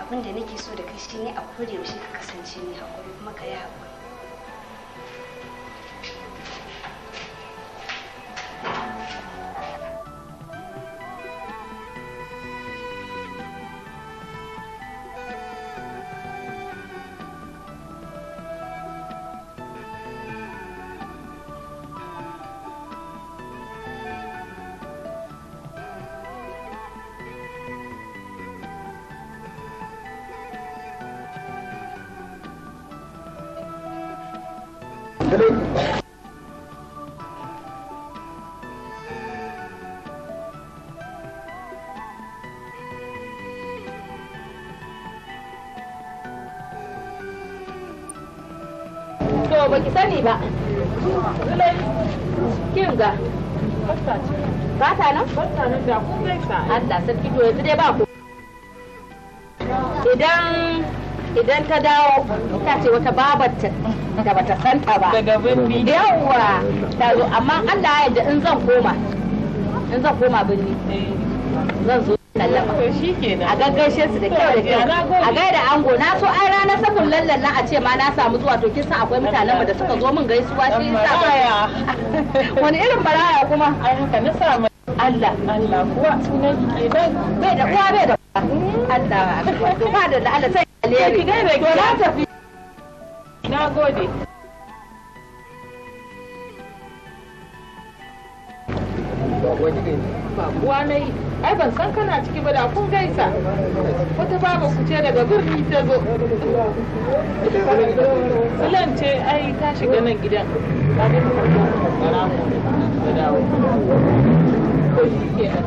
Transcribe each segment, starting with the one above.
abin da nake so da kai shine a koda yaushe ka kasance mai haƙuri kuma ka yi haƙuri To ba ki sani ba. Kin ga. Ba ta nan? Ba ta nan da kun gaisa. Allah sarki to yanzu dai ba ku. Idan idan ta dawo ta ce wata babarta da bata santa ba. Daga birni. Yawwa ta zo amma Allah ya yarda in zan koma in zan koma birni zan zo lallaba. To shi kenan. A gaggaishe su da kyau da kyau. A gaida ango na so ai ranar sabon lallan na a ce ma na samu zuwa to kin san akwai mutanen mu da suka zo min gaisuwa shi yasa Maraya. wani irin baraya kuma Ai haka na sa mai Allah Allah kuwa sunan ki kenan. bai da uwa bai da uwa Allah to ba da Allah sai alheri Ki gaida to na tafi Na gode. Babuwa na yi, ai ban san kana ciki ba da kun gaisa. Wata baba ku ce daga birni ta zo. Sulan ce ai ta shiga nan gidan. Ta ga ta ta dawo. Ko shi kenan.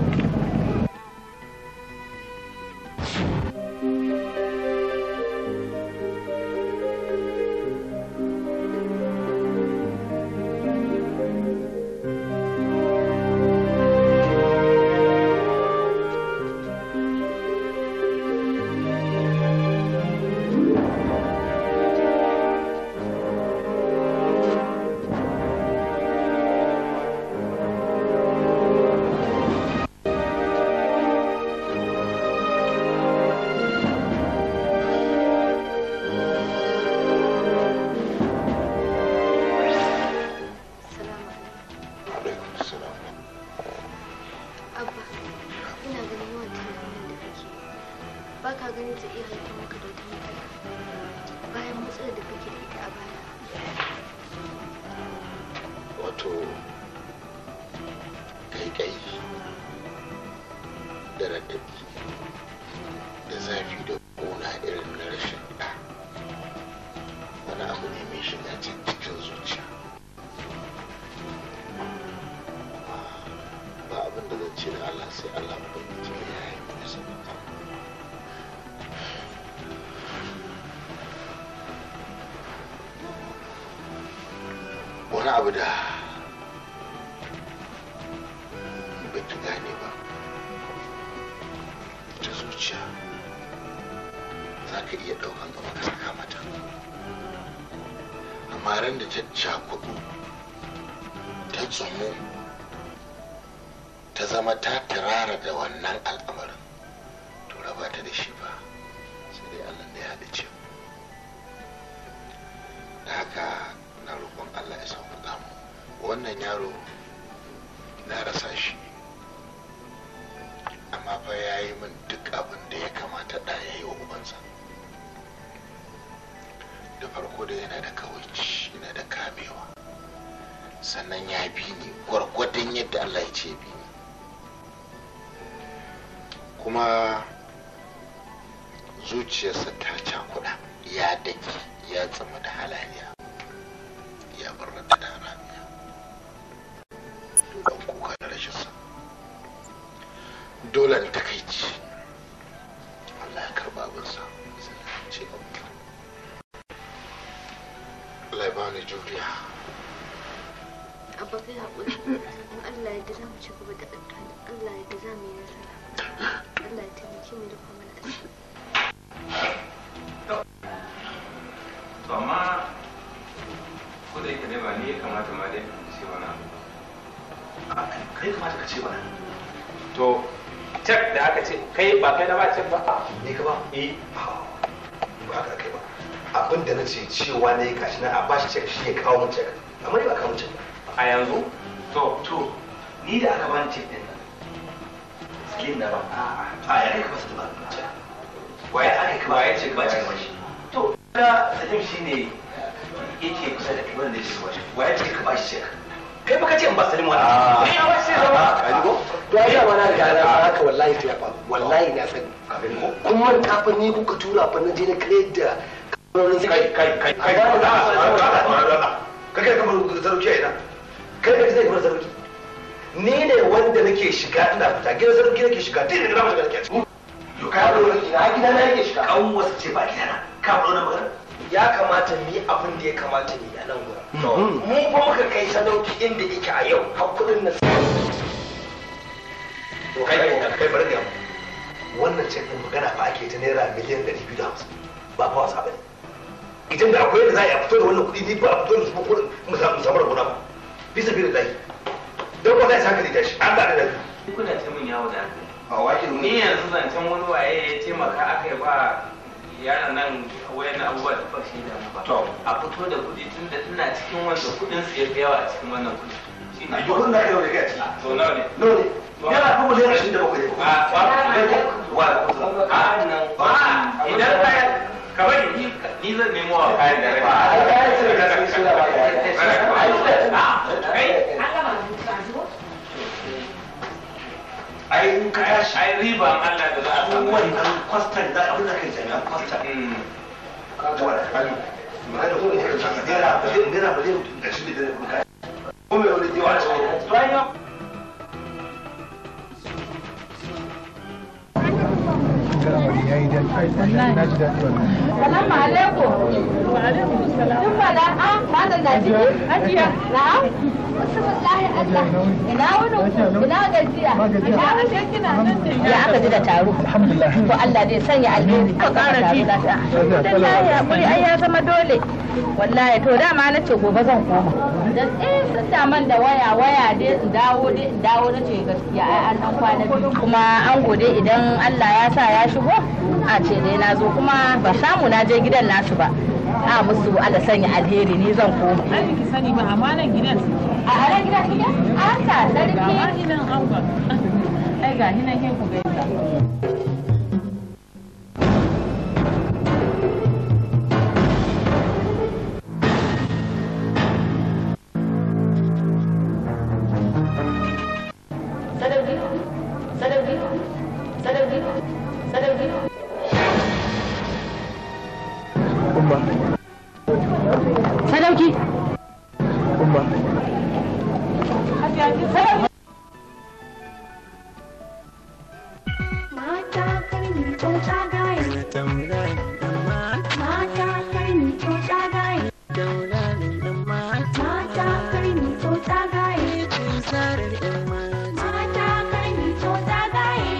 salamu alaikum salam abba ina ganin yawan tunanin da kake ba ka ganin ta iya haifar maka da wata matsala bayan matsalar da kake da ita a baya wato kai da raɗaɗi da zafi da ƙuna irin na rashin ɗa wani abu ne mai shiga can cikin zuciya ba abin da zan ce da Allah sai Allah ubangiji ya yi mana sabata wani abu da ba ta gane ba ta zuciya za ka iya ɗaukan gaba ka saka mata amma ran da ta cakudu ta tsumu ta zama ta turara da wannan al'amarin to raba ta da shi ba sai dai allah da ya haɗa da haka na roƙon allah ya sauƙaƙa mu wannan yaro na rasa shi amma fa ya yi min duk abin da ya kamata da ya yi wa ubansa da farko da yana da kawaici yana da kamewa sannan ya bi ni gwargwadon yadda allah ya ce bi ni kuma zuciyarsa ta cakuɗa ya daki ya tsama da halaliya ya barrata da haramiya don kuka da rashinsa dole da takaici Allah ya karba abinsa sannan ce Allah ya bani juriya abba kai haƙuri in Allah ya za mu ci gaba da addu'a Allah ya za mu yi nasara Allah ya taimake mu da kuma mana asiri to amma ko da yake dai ba ni ya kamata ma dai ce wani abu kai kamata ka ce wani to cek da aka ce kai ba kai na ba cek ba ne ka ba eh ba haka kai ba abin da na ce cewa ne gashi na a bashi cek shi ya kawo mun cek amma ni ba kawo mun cek ba a yanzu to to ni da aka bani cek din nan slim na ba a a ya kai ka basu da ba cek waye aka ka waye ce ba cek ba shi to da salim shine yake kusa da kai wanda yake ba shi waye ce ka bashi cek kai baka ce in ba salim wani ni a bashi cek ba ka ji ko to ai da mana ga na haka wallahi sai ya faru wallahi na sani ka gani ko kuma kafin ni kuka tura fa na je na kare da kamar kai kai kai kai kai kai kamar sarauki a ina kai kai zai kamar sarauki ni ne wanda nake shiga ina fita gidan sarauki nake shiga duk da na shiga nake ciki yo ka yaro ina gida na yake shiga kan wasu ce ba gidana ka faɗo na magana ya kamata mu yi abin da ya kamata mu yi a nan gurin mu fa muka kai sadauki inda yake a yau har kudin na to kai kai bari ga wannan ce din magana fa ake ta naira miliyan 250 ba fa wasa bane idan da akwai yadda za a yi a fito da wannan kuɗi ni ba a fito da su ko mu samu rabona ba bisa bi da lahi don ba za a saka da tashi an da da ni kuna ta min yawo da hankali a wake ni yanzu zancen wani waye ya taimaka aka yi ba yaran nan wayan abubuwa da ba shi da ba To. a fito da kuɗi tun da ina cikin wanda kuɗin su ya fi yawa a cikin wannan kuɗi shi a ne yi kudin da kai da kai a ciki to nawa ne no ne yana fa miliyan ashirin da bakwai a ba wa a nan ba idan ka ka bari ni ni zan nemo wa kayan da rai ai kayan su da sun suna ba da kai ai in ka tashi ai riba Allah da za a samu wannan kwastan da abin da kai jami'an kwastan Mm. zuwa da kanu magana ko ne ka naira miliyan naira miliyan ashirin da bakwai ko mai wani jiwa a cikin Salamu alaikum. Tun fada a malam na ciki? Hajiya. Na'am. Bismillahi Allah. Ina wuni? Ina gajiya? Ina wuni kina nan da ya aka ji da taro. Alhamdulillah. To Allah zai sanya alheri. Ka kara ji. Alhamdulillah hakuri ai ya zama dole. Wallahi to dama na ce gobe zan koma. Da eh sun da man da waya waya dai in dawo dai in dawo na ce gaskiya ai an dan kwana biyu. Kuma an gode idan Allah ya sa ya shigo a ce dai na zo kuma ba samu na je gidan nasu ba. A musu Allah sanya alheri ni zan koma. Ai ki sani ba amma nan gidan su. A anan gidan suke? A haka Ga ma sarki. hinan angon. Ai ga hinan ke ku gaisa. Sadauki. Sadauki. Sadauki. Sadauki. Sadauki. Mata karni tsotsa gaya. Mata karni tsotsa gaya. Mata karni tsotsa gaya. Mata karni tsotsa gaya.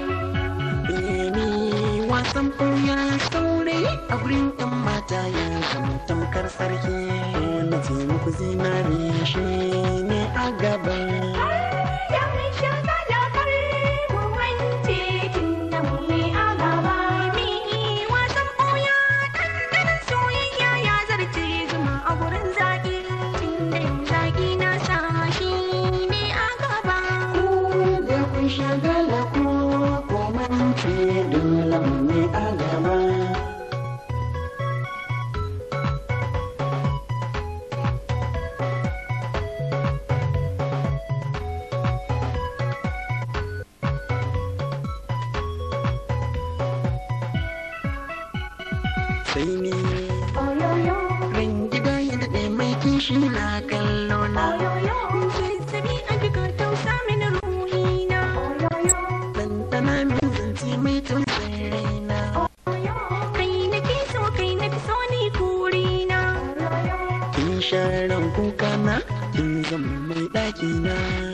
wasan ɓuya saurayi a gurin ɗan mata ya zama tamkar sarki na ce muku zinari shi ne a gaba Da mai shagala kar mu wance kin da mu ne a gaba. Mi wasan ɓuya ɗanɗanon soyayya ya zarce zuma a gurin zaƙi. Inda yin zaƙi na sa shi ne a gaba. da kun shagala ko ko mance dole mu ne a gaba sai ni Oyoyo, ran gida ya daɗe mai kishi na kallo na oyoyo, zazzabi a jika tausa mini ruhina. Oyoyo, ɗanɗana min zance mai tausayin raina kai nake so kai na fi so ni kurina. kin sharan kuka na kin zama mai ɗaki na